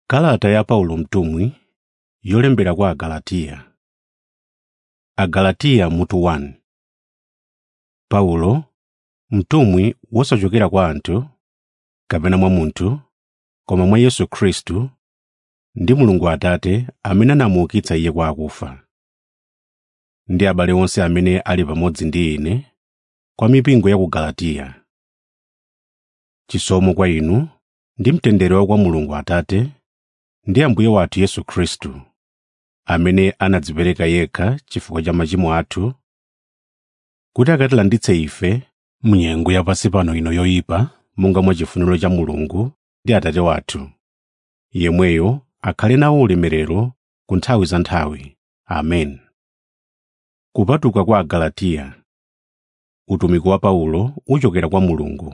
Kalata ya Paulo mtumwi yolembera kwa Agalatiya. Agalatiya mutu 1 Paulo, mtumwi wosachokera kwa anthu, kapena mwa munthu, koma mwa Yesu Khristu, ndi Mulungu Atate amene anamuukitsa Iye kwa akufa, ndi abale onse amene ali pamodzi ndi ine, kwa mipingo ya ku Galatiya. Chisomo kwa inu ndi mtendere wa kwa Mulungu Atate ndi Ambuye wathu Yesu Khristu, amene anadzipereka yekha chifukwa cha machimo athu, kuti akatilanditse ife m'nyengo yapansi pano ino yoyipa, monga mwa chifuniro cha Mulungu ndi Atate wathu. Yemweyo akhale nawo ulemerero ku nthawi za nthawi. Amen. Kupatuka kwa Agalatiya Utumiki wa Paulo uchokera kwa Mulungu.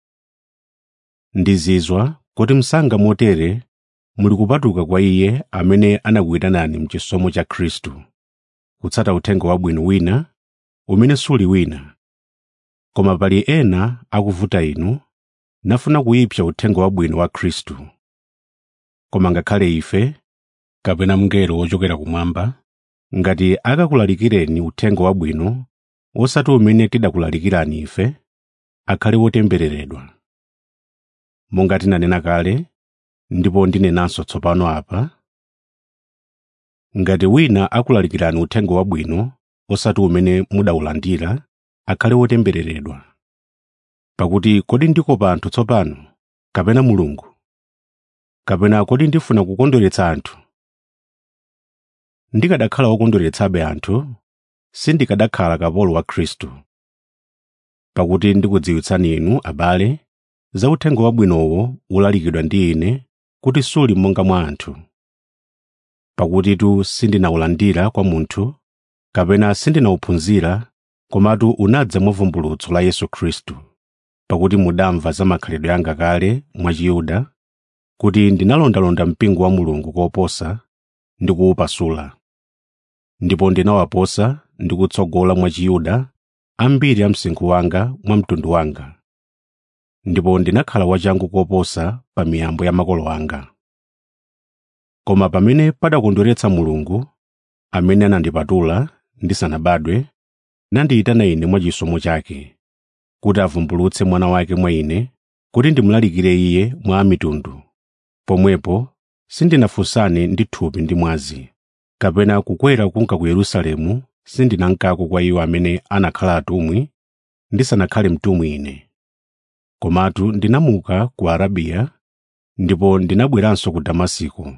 Ndizizwa kuti msanga motere muli kupatuka kwa Iye amene anakuyitanani m'chisomo cha Khristu, kutsata uthenga wabwino wina umene suli wina. Koma pali ena akuvuta inu, nafuna kuyipsa uthenga wabwino wa Khristu. Koma ngakhale ife, kapena mngelo wochokera kumwamba, ngati akakulalikireni uthenga wabwino osati umene tidakulalikirani ife, akhale wotembereredwa. Monga tinanena kale, ndipo ndinenanso tsopano apa, ngati wina akulalikirani uthenga wabwino osati umene mudawulandira, akhale wotembereredwa. Pakuti kodi ndikopa anthu tsopano, kapena Mulungu? Kapena kodi ndifuna kukondweretsa anthu? Ndikanakhala wokondweretsabe anthu, sindikanakhala kapolo wa Khristu. Pakuti ndikudziwitsani inu, abale, za uthenga wabwinowo ulalikidwa ndi ine kuti suli monga mwa anthu. Pakutitu sindinawulandira kwa munthu, kapena sindinawuphunzira, komatu unadza mwa vumbulutso la Yesu Khristu. Pakuti mudamva za makhalidwe anga kale mwa Chiyuda, kuti ndinalondalonda mpingo wa Mulungu koposa ndi kuwupasula. Ndipo ndinawaposa ndi kutsogola mwa Chiyuda ambiri a msinkhu wanga mwa mtundu wanga. Ndipo ndinakhala wachangu koposa pa miyambo ya makolo anga. Koma pamene padakondweretsa Mulungu, amene anandipatula ndisanabadwe, nandiyitana ine mwachisomo chake, kuti avumbulutse mwana wake mwa ine, kuti ndimulalikire iye mwa amitundu. Pomwepo sindinafunsane ndi thupi ndi mwazi, kapena kukwera kunka ku Yerusalemu sindinankako kwa iwo amene anakhala atumwi, ndisanakhale mtumwi ine. Komatu ndinamuka ku Arabiya, ndipo ndinabweranso ku Damasiko.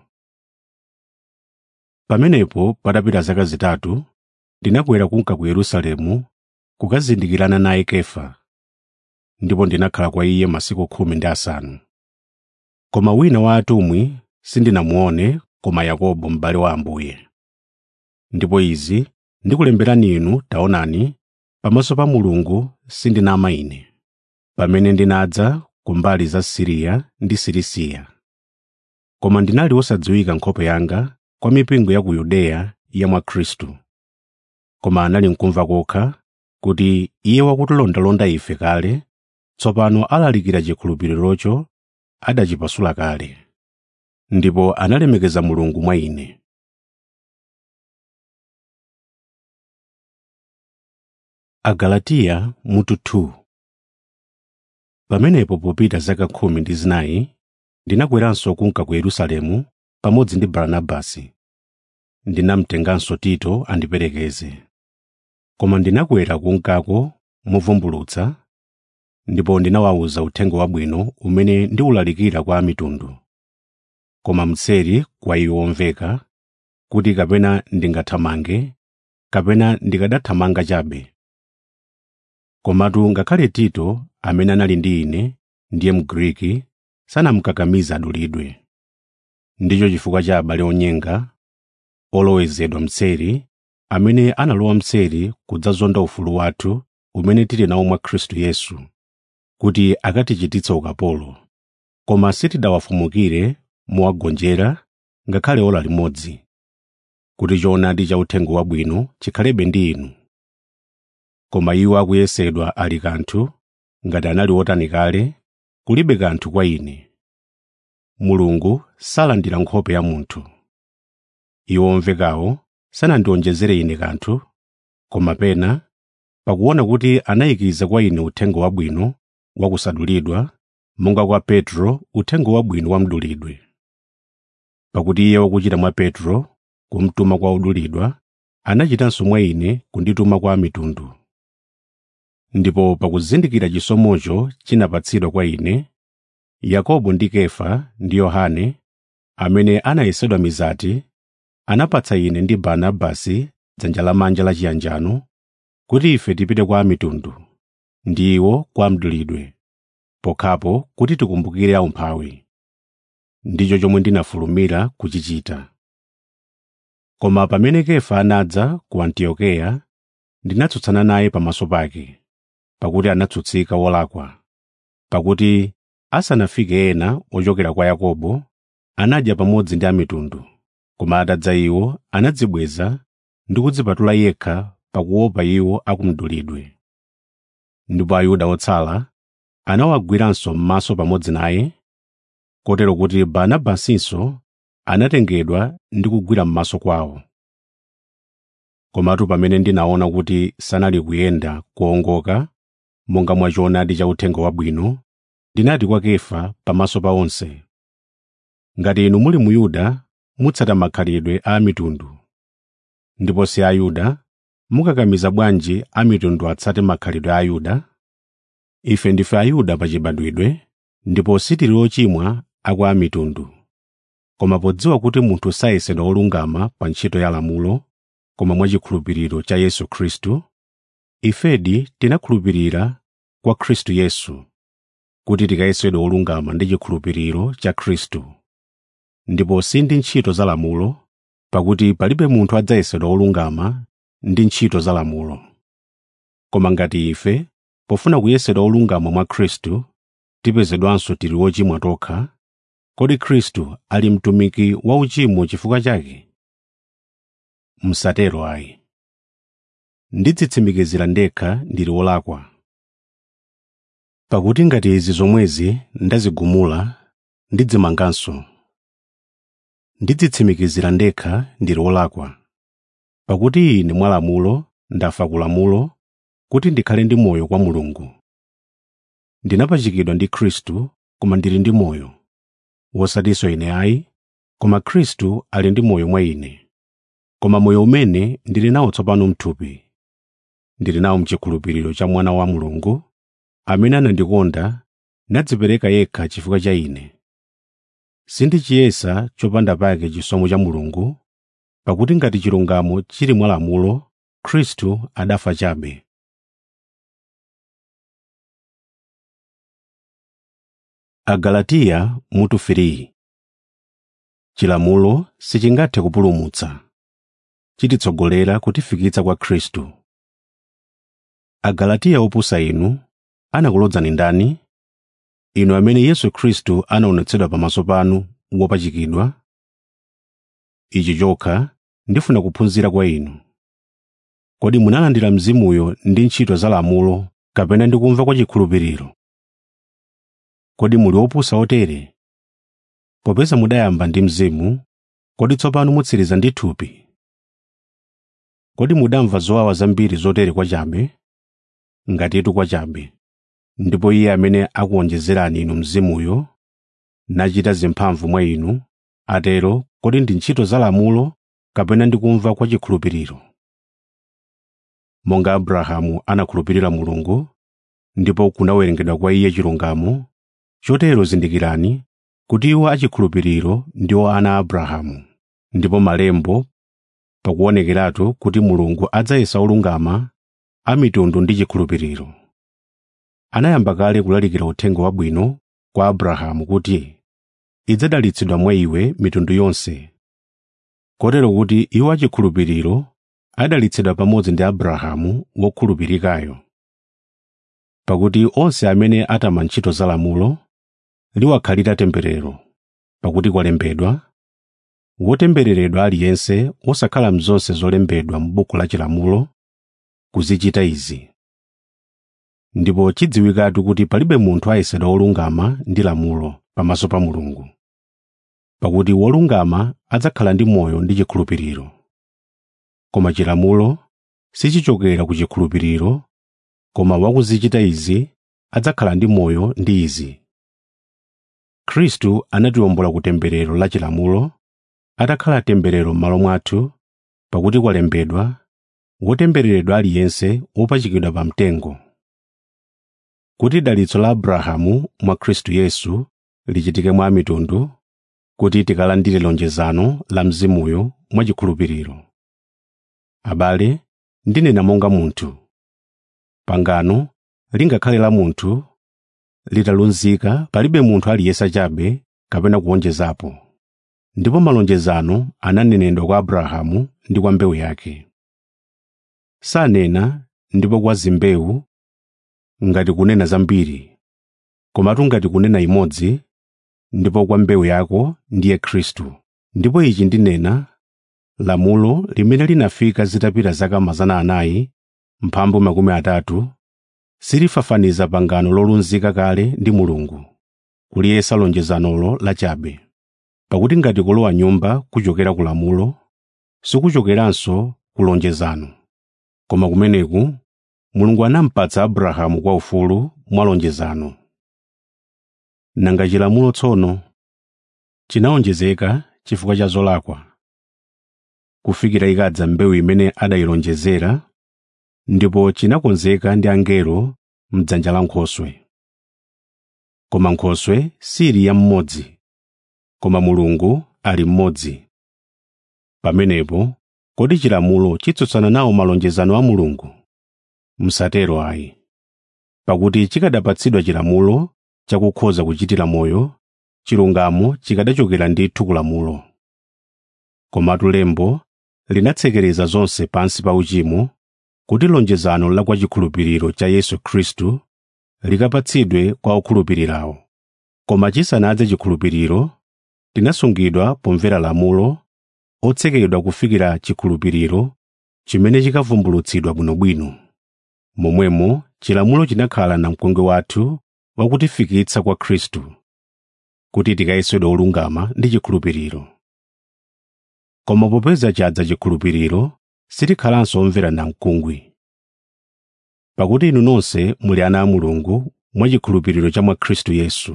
Pamenepo patapita zaka zitatu, ndinakwera kunka ku Yerusalemu kukazindikirana naye Kefa, ndipo ndinakhala kwa iye masiku khumi ndi asanu. Koma wina wa atumwi sindinamuone koma Yakobo m'bale wa Ambuye. Ndipo izi ndikulemberani inu taonani, pamaso pa Mulungu sindinama ine, pamene ndinadza ku mbali za Siriya ndi Silisiya. Koma ndinali wosadziwika nkhope yanga kwa mipingo ya ku Yudeya ya mwa Khristu. Koma anali nkumva kokha kuti iye wakutilondalonda ife kale, tsopano alalikira chikhulupiririocho adachipasula kale. Ndipo analemekeza Mulungu mwa ine. Agalatiya mutu 2 Pamenepo popita zaka khumi ndi zinayi, ndinakweranso kunka ku Yerusalemu pamodzi ndi Barnabasi. Ndinamtenganso Tito andiperekeze. Koma ndinakwera kunkako movumbulutsa, ndipo ndinawawuza uthenga wabwino umene ndiwulalikira kwa amitundu. Koma mseri kwa iwo omveka, kuti kapena ndingathamange, kapena ndikanathamanga chabe. Komatu ngakhale Tito amene anali ndi ine, ndiye Mgriki, sanamukakamize adulidwe. Ndicho chifukwa cha abale onyenga, olowezedwa mseri, amene analowa mseri kudzazonda ufulu wathu umene tili nawo mwa Khristu Yesu, kuti akatichititse ukapolo. Koma sitidawafumukire mowagonjera ngakhale ora limodzi, kuti choonadi cha uthenga wabwino chikhalebe ndi inu. Koma iwo akuyesedwa ali kanthu, ngati anali otani kale, kulibe kanthu kwa ine. mulungu salandira nkhope ya munthu iwo omvekawo sanandionjezere ine kanthu koma pena pakuona kuti anayikiza kwa ine uthenga wabwino wakusadulidwa monga kwa petro uthenga wabwino wamdulidwe pakuti iye wakuchita mwa petro kumtuma kwa odulidwa anachitanso mwa ine kundituma kwa mitundu ndipo pakuzindikira chisomocho chinapatsidwa kwa ine yakobo ndi kefa ndi yohane amene anayesedwa mizati anapatsa ine ndi barnabasi dzanja lamanja la chiyanjano kuti ife tipite kwa mitundu ndi iwo kwa mdulidwe pokhapo kuti tikumbukire aumphawi ndicho chomwe ndinafulumira kuchichita koma pamene kefa anadza ku antiokeya ndinatsutsana naye pamaso pake pakuti anatsutsika wolakwa pakuti asanafike ena ochokera kwa yakobo anadya pamodzi ndi amitundu koma atadza iwo anadzibweza ndi kudzipatula yekha pakuopa iwo akumdulidwe ndipo ayuda otsala anawagwiranso m'maso pamodzi naye kotero kuti barnabasinso anatengedwa ndi kugwira m'maso kwawo komatu pamene ndinaona kuti sanali kuyenda kuongoka monga mwa choonadi cha uthenga wabwino ndinati kwa kefa pamaso pa onse ngati inu muli muyuda mutsata makhalidwe a mitundu ndipo si ayuda mukakamiza bwanji a mitundu atsate makhalidwe a ayuda ife ndife ayuda pachibadwidwe ndipo sitili ochimwa akwa a mitundu koma podziwa kuti munthu sayesedwa olungama pa ntchito ya lamulo koma mwachikhulupiriro cha yesu khristu ifedi tinakhulupirira kwa khristu yesu kuti tikayesedwe olungama ndi chikhulupiriro cha khristu ndipo si ndi ntchito za lamulo pakuti palibe munthu adzayesedwa olungama ndi ntchito za lamulo koma ngati ife pofuna kuyesedwa olungama mwa khristu tipezedwanso tili ochimwa tokha kodi khristu ali mtumiki wa uchimo chifukwa chake msatero ayi ndidzitsimikizira ndekha ndili wolakwa pakuti ngati izi zomwezi ndazigumula ndidzimanganso ndidzitsimikizira ndekha ndili wolakwa pakuti ine mwa lamulo ndafa ku lamulo kuti ndikhale ndi moyo kwa mulungu ndinapachikidwa ndi khristu koma ndili ndi moyo wosatinso ine ayi koma khristu ali ndi moyo mwa ine koma moyo umene ndili nawo tsopano mthupi ndili nawo mchikhulupiriro cha mwana wa mulungu amene anandikonda nadzipereka yekha chifukwa cha ine sindichiyesa chopanda pake chisomo cha mulungu pakuti ngati chilungamo chili mwa lamulo khristu adafa chabe agalatiya mutu 3 chilamulo sichingathe kupulumutsa chititsogolera kutifikitsa kwa khristu agalatiya opusa inu anakulodzani ndani inu amene yesu khristu anaonetsedwa pamaso panu wopachikidwa ichi chokha ndifuna kuphunzira kwa inu kodi munalandira mzimuyo ndi ntchito za lamulo kapena ndi kumva kwa chikhulupiriro kodi muli opusa otere popeza mudayamba ndi mzimu kodi tsopano mutsiriza ndi thupi kodi mudamva zowawa zambiri zotere kwachabe ngatitu kwachabe ndipo iye amene akuwonjezerani inu mzimuyo nachita zimphamvu mwa inu atero kodi ndi ntchito za lamulo kapena ndi kumva kwa chikhulupiriro monga abrahamu anakhulupirira mulungu ndipo kunawerengedwa kwa iye chilungamo chotero zindikirani kuti iwo achikhulupiriro ndiwo ana a abrahamu ndipo malembo pakuonekeratu kuti mulungu adzayesa olungama a mitundu ndi chikhulupiriro anayamba kale kulalikira uthenga wabwino kwa abrahamu kuti idzadalitsidwa mwa iwe mitundu yonse kotero kuti iwo achikhulupiriro adalitsidwa pamodzi ndi abrahamu wokhulupirikayo pakuti onse amene atama ntchito za lamulo liwakhalira temberero pakuti kwalembedwa wotembereredwa aliyense osakhala mzonse zolembedwa m'buku la chilamulo kuzichita izi ndipo chidziwikatu kuti palibe munthu ayesedwa olungama ndi lamulo pamaso pa mulungu pakuti wolungama adzakhala ndi moyo ndi chikhulupiriro koma chilamulo sichichokera ku chikhulupiriro koma wakuzichita izi adzakhala ndi moyo ndi izi khristu anatiwombola ku temberero la chilamulo atakhala temberero m'malo mwathu pakuti kwalembedwa wotembereredwa aliyense wopachikidwa pa mtengo kuti dalitso la abrahamu mwa khristu yesu lichitike mwa mitundu kuti tikalandire lonjezano la mzimuyo mwachikhulupiriro abale ndinena monga munthu pangano lingakhale la munthu litalunzika palibe munthu aliyesa chabe kapena kuwonjezapo ndipo malonjezano ananenedwa kwa abrahamu ndi kwa mbewu yake sanena ndipo kwa zimbewu ngati kunena zambiri komatu ngati kunena imodzi ndipo kwa mbewu yako ndiye khristu ndipo ichi ndinena lamulo limene linafika zitapita zaka mazana anayi mphambu makumi atatu silifafaniza pangano lolunzika kale ndi mulungu kuliyesa lonjezanolo lachabe pakuti ngati kulowa nyumba kuchokera ku lamulo sikuchokeranso ku lonjezano koma kumeneku mulungu anampatsa abrahamu kwa ufulu mwa lonjezano nanga chilamulo tsono chinawonjezeka chifukwa cha zolakwa kufikira ikadza mbewu imene adayilonjezera ndipo chinakonzeka ndi angelo m'dzanja la nkhoswe koma nkhoswe sili ya mmodzi koma mulungu ali mmodzi pamenepo kodi chilamulo chitsutsana nawo malonjezano a mulungu msatero ayi pakuti chikadapatsidwa chilamulo chakukhoza kuchitira moyo chilungamo chikadachokera ndithu ku lamulo komatu lembo linatsekereza zonse pansi pa uchimo kuti lonjezano la kwa chikhulupiriro cha yesu khristu likapatsidwe kwa okhulupirirawo koma chisanadze chikhulupiriro tinasungidwa pomvera lamulo otsekedwa kufikira chikhulupiriro chimene chikavumbulutsidwa bwinobwino momwemo chilamulo chinakhala namkungwi wathu wakutifikitsa kwa khristu kuti tikayesedwe olungama ndi chikhulupiriro koma popeza chadza chikhulupiriro sitikhalanso omvera namkungwi pakuti inu nonse muli ana a mulungu mwachikhulupiriro cha mwa khristu yesu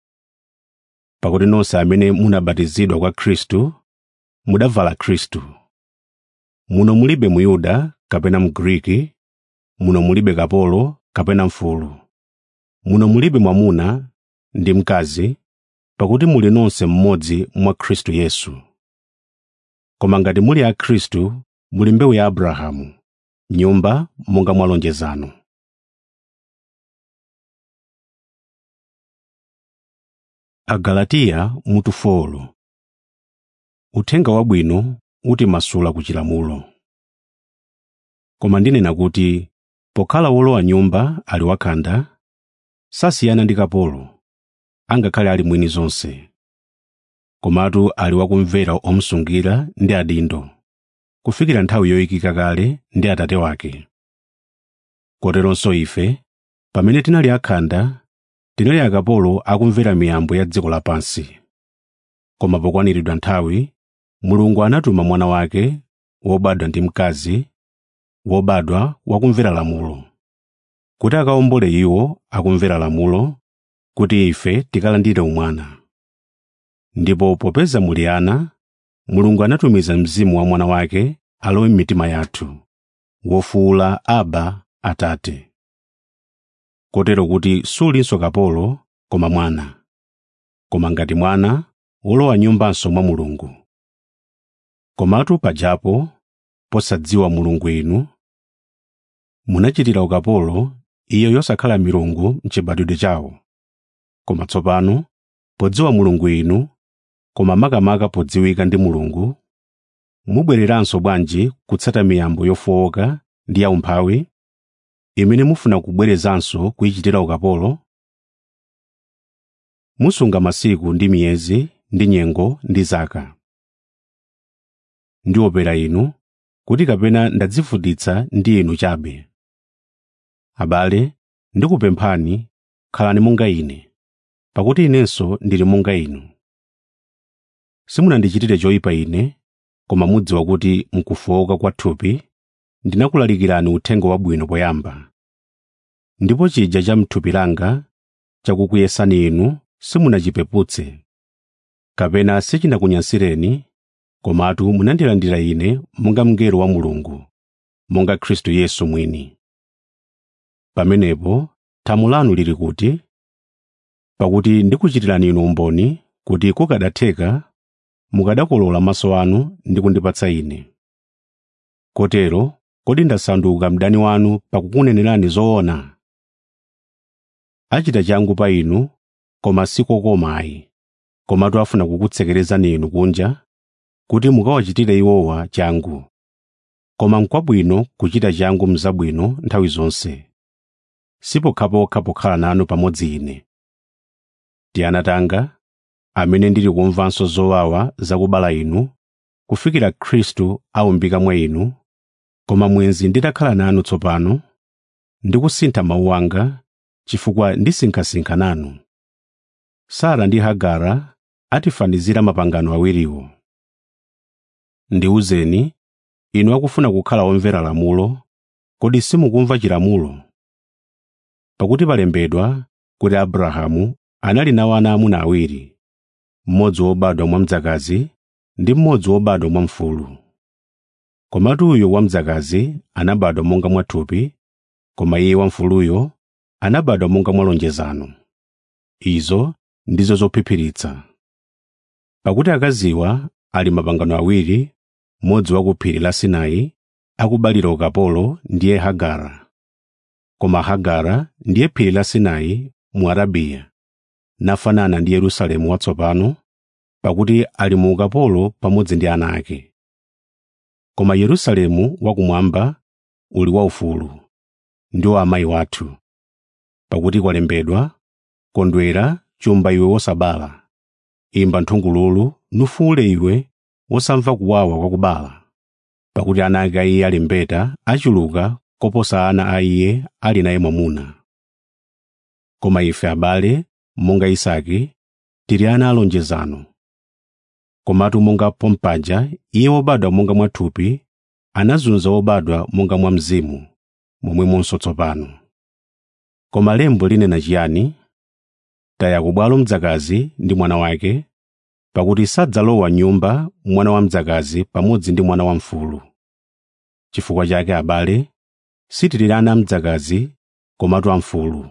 pakuti nonse amene munabatizidwa kwa khristu mudavala khristu muno mulibe muyuda kapena mgriki muno mulibe kapolo kapena mfulu muno mulibe mwamuna ndi mkazi pakuti muli nonse mmodzi mwa khristu yesu koma ngati muli a khristu muli mbewu ya abrahamu nyumba monga mwa lonjezano agalatiya mutu folo uthenga wabwino utimasula ku chilamulo koma ndinena kuti pokhala wolowa nyumba ali wakhanda sasiyana ndi kapolo angakhale ali mwini zonse komatu ali wakumvera omusungira ndi adindo kufikira nthawi yoyikika kale ndi atate wake koteronso ife pamene tinali akhanda tinali akapolo akumvera miyambo ya dziko lapansi koma pokwaniridwa nthawi mulungu anatuma mwana wake wobadwa ndi mkazi wobadwa wakumvera lamulo kuti akawombole iwo akumvera lamulo kuti ife tikalandire umwana ndipo popeza muli ana mulungu anatumiza mzimu wa mwana wake alowe m'mitima yathu wofuwula aba atate kotero kuti sulinso kapolo koma mwana koma ngati mwana wolowa nyumbanso mwa mulungu komatu pajapo posadziwa mulungu inu munachitira ukapolo iyo yosakhala milungu m'chibadwidwe chawo koma tsopano podziwa mulungu inu koma makamaka podziwika ndi mulungu mubwereranso bwanji kutsata miyambo yofowoka ndi yaumphawi imene mufuna kubwerezanso kuyichitira ukapolo musunga masiku ndi miyezi ndi nyengo ndi zaka ndiopera inu kuti kapena ndadzivutitsa ndi inu chabe abale ndikupemphani khalani monga ine pakuti inenso ndili monga inu simunandichitire choyipa ine koma mudziwa kuti mkufowoka kwa thupi ndinakulalikirani uthenga wabwino poyamba ndipo chija cha m'thupi langa chakukuyesani inu simunachipeputse kapena sichinakunyansireni komatu munandilandira ine monga mngelo wa mulungu monga khristu yesu mwini pamenepo thamu lanu lili kuti pakuti ndikuchitirani inu umboni kuti kukadatheka mukadakolola maso anu ndi kundipatsa ine kotero kodi ndasanduka mdani wanu pakukunenerani zoona achita changu pa inu koma sikokomayi komatu afuna kukutsekerezani inu kunja kuti mukawachitire iwowa changu koma n'kwabwino kuchita changu mzabwino nthawi zonse sipokhapokha pokhala nanu pamodzi ine tiana tanga amene ndili kumvanso zowawa zakubala inu kufikira khristu aumbika mwa inu koma mwenzi nditakhala nanu tsopano ndikusintha mawu anga chifukwa ndisinkhasinkha nanu sara ndi hagara atifanizira mapangano awiriwo ndiwuzeni inu akufuna kukhala omvera lamulo kodi simukumva chilamulo pakuti palembedwa kuti abrahamu anali nawo ana amuna awiri mmodzi wobadwa mwamdzakazi ndi mmodzi wobadwa mwamfulu komatu uyo wamdzakazi anabadwa monga mwathupi koma iye wamfuluyo anabadwa monga mwa lonjezano izo ndizo zophiphiritsa pakuti akaziwa ali mapangano awiri mmodzi wa ku phiri la sinai akubalira ukapolo ndiye hagara koma hagara ndiye phiri la sinai mu arabiya nafanana ndi yerusalemu watsopano pakuti ali mu ukapolo pamodzi ndi ana ake koma yerusalemu wakumwamba uli waufulu ndiwo amayi wathu pakuti kwalembedwa kondwera chumba iwe wosabala imba nthungululu nufuule iwe wosamva kuwawa kwakubala pakuti ana ake a iye ali mbeta achuluka koposa ana a iye ali naye mwamuna koma ife abale monga isake tili ana alonjezano komatu monga pompaja iye wobadwa monga mwathupi anazunza wobadwa monga mwa mzimu momwemonso tsopano koma lembo linena chiyani taya kubwalo mdzakazi ndi mwana wake pakuti sadzalowa nyumba mwana wa mdzakazi pamodzi ndi mwana wamfulu chifukwa chake abale sitili ana amdzakazi komatu amfulu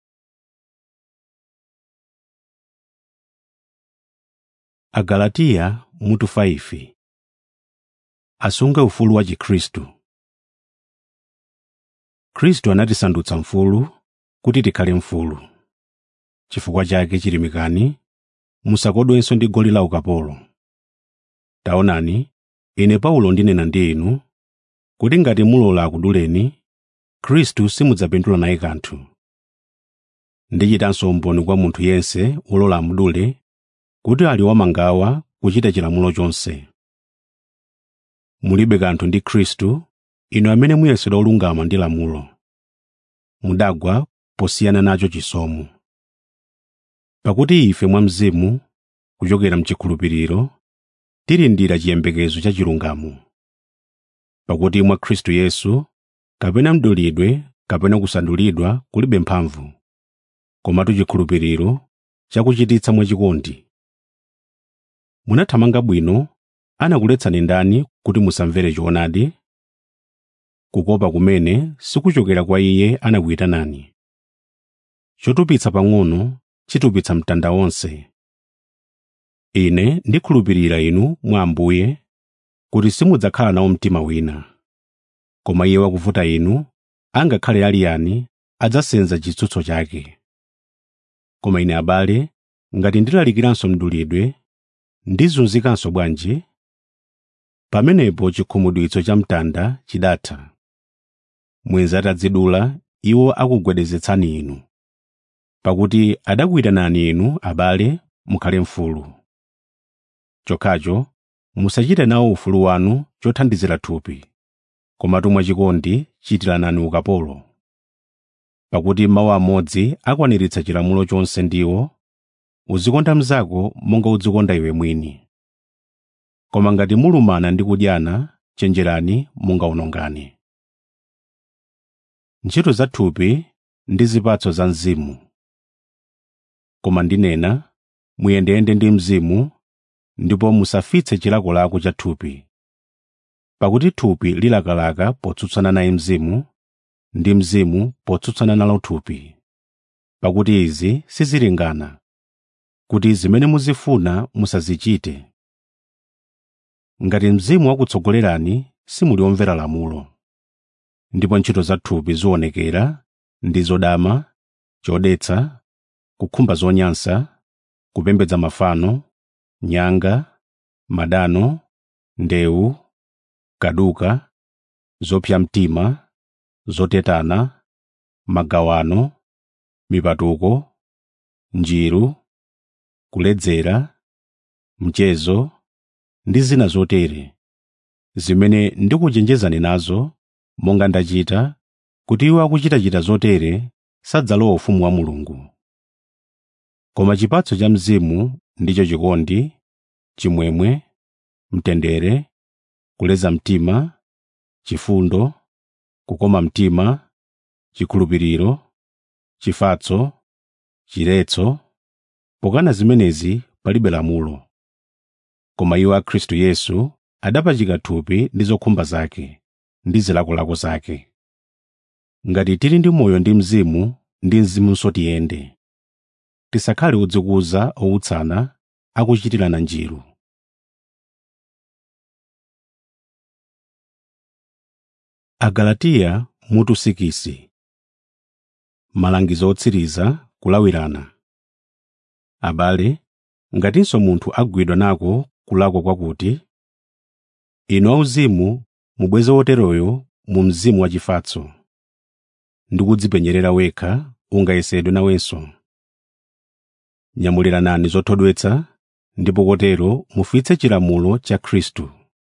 agalatiya mutu 5 asunge ufulu wa chikhristu khristu anatisandutsa mfulu kuti tikhale mfulu chifukwa chake chilimikani musakodwenso ndi goli la ukapolo taonani ine paulo ndinena ndi inu kuti ngati mulola akuduleni khristu simudzapindula naye kanthu ndichitanso umboni kwa munthu yense wolola amudule kuti ali wamangawa kuchita chilamulo chonse mulibe kanthu ndi khristu inu amene muyesedwa olungama ndi lamulo mudagwa posiyana nacho chisomo pakuti ife mwa mzimu kuchokera mchikhulupiriro tilindira chiyembekezo cha chilungamo pakuti mwa khristu yesu kapena mdulidwe kapena kusandulidwa kulibe mphamvu komatu chikhulupiriro chakuchititsa mwachikondi munathamanga bwino anakuletsani ndani kuti musamvere choonadi kukopa kumene sikuchokera kwa iye anakuyitanani chotupitsa pang'ono chitupitsa mtanda wonse ine ndikhulupirira inu mwa ambuye kuti simudzakhala nawo mtima wina koma iye wakuvuta inu angakhale ali yani adzasenza chitsutso chake koma ine abale ngati ndilalikiranso mdulidwe ndizunzikanso bwanji pamenepo chikhumudwitso cha mtanda chidatha mwenzi atadzidula iwo akugwedezetsani inu pakuti adakuyitanani inu abale mukhale mfulu chokhacho musachite nawo ufulu wanu chothandizira thupi komatu mwachikondi chitiranani ukapolo pakuti mawu amodzi akwaniritsa chilamulo chonse ndiwo uzikonda mnzako monga udzikonda iwe mwini koma ngati mulumana ndi kudyana chenjerani mungawonongane ntchito za thupi ndi zipatso za mzimu koma ndinena muyendeyende ndi mzimu ndipo musafitse chilakolako cha thupi pakuti thupi lilakalaka potsutsana naye mzimu ndi mzimu potsutsana nalo thupi pakuti izi sizilingana kuti zimene muzifuna musazichite ngati mzimu wakutsogolerani simuli omvera lamulo ndipo ntchito za thupi ziwonekera ndi zodama chodetsa kukhumba zonyansa kupembedza mafano nyanga madano ndewu kaduka zopsa mtima zotetana magawano mipatuko njiru kuledzera mchezo ndi zina zotere zimene ndikuchenjezani nazo monga ndachita kuti iwo akuchitachita zotere sadzalowa ufumu wa mulungu koma chipatso cha mzimu ndicho chikondi chimwemwe mtendere kuleza mtima chifundo kukoma mtima chikhulupiriro chifatso chiletso pokana zimenezi palibe lamulo koma iwo a khristu yesu adapachika thupi ndi zokhumba zake ndi zilakolako zake ngati tili ndi moyo ndi mzimu ndi mzimunso tiyende tisakhale odzikuza owutsana akuchitirana njiru agalatiya mutu sikisi malangizo otsiriza kulawirana abale ngatinso munthu agwidwa nako kulakwa kwakuti inu auzimu mubweze woteroyo mu mzimu wachifatso ndi kudzipenyerera wekha ungayesedwe nawenso nyamuliranani zothodwetsa ndipo kotero mufitse chilamulo cha khristu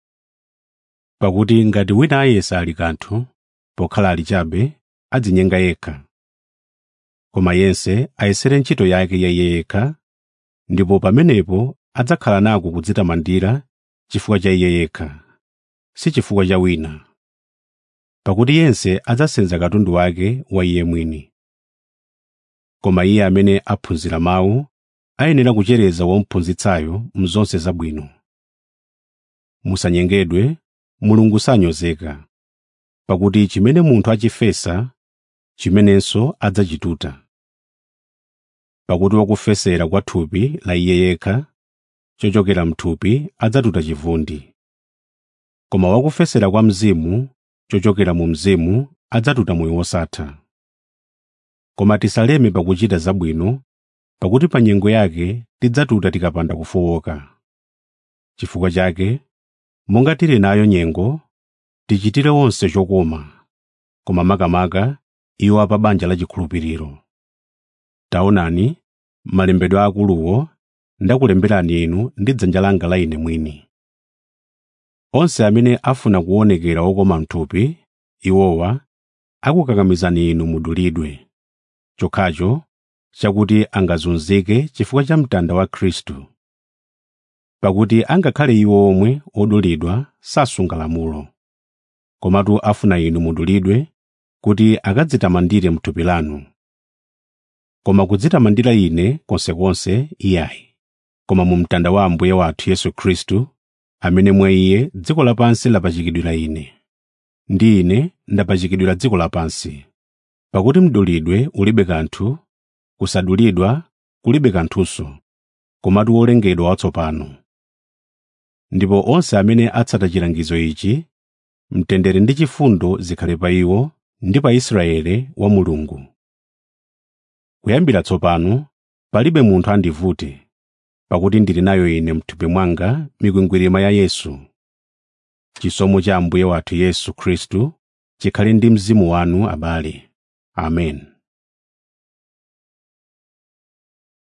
pakuti ngati wina ayesa ali kanthu pokhala ali chabe adzinyenga yekha koma yense ayesere ntchito yake ya iye yekha ndipo pamenepo adzakhala nako kudzitamandira chifukwa cha iye yekha si chifukwa cha wina pakuti yense adzasenza katundu wake wa iye mwini koma iye amene aphunzira mawu ayenera kuchereza womuphunzitsayo mzonse zabwino musanyengedwe mulungu sanyozeka pakuti chimene munthu achifesa chimenenso adzachituta pakuti wakufesera kwa thupi la iye yekha chochokera mthupi adzatuta chivundi koma wakufesera kwa mzimu chochokera mu mzimu adzatuta moyo wosatha koma tisaleme pakuchita zabwino pakuti pa nyengo yake tidzatuta tikapanda kufowoka chifukwa chake monga tili nayo nyengo tichitire onse chokoma koma makamaka iwo apa banja la chikhulupiriro taonani malembedwe akuluwo ndakulemberani inu ndi dzanja langa la ine mwini onse amene afuna kuonekera okoma mthupi iwowa akukakamizani inu mudulidwe chokhacho chakuti angazunzike chifukwa cha mtanda wa khristu pakuti angakhale iwo omwe odulidwa sasunga lamulo komatu afuna inu mudulidwe kuti akadzitamandire mthupi lanu koma kudzitamandira ine konsekonse iyayi koma mu mtanda wa ambuye wathu yesu khristu amene mwa iye dziko lapansi lapachikidwira ine ndi ine ndapachikidwira dziko lapansi pakuti mdulidwe ulibe kanthu kusadulidwa kulibe kanthunso komatu wolengedwa watsopano ndipo onse amene atsata chilangizo ichi mtendere ndi chifundo zikhale pa iwo ndi pa israele wa mulungu kuyambira tsopano palibe munthu andivute pakuti ndili nayo ine mthupi mwanga mikwingwirima ya yesu chisomo cha ambuye wathu yesu khristu chikhale ndi mzimu wanu abale amen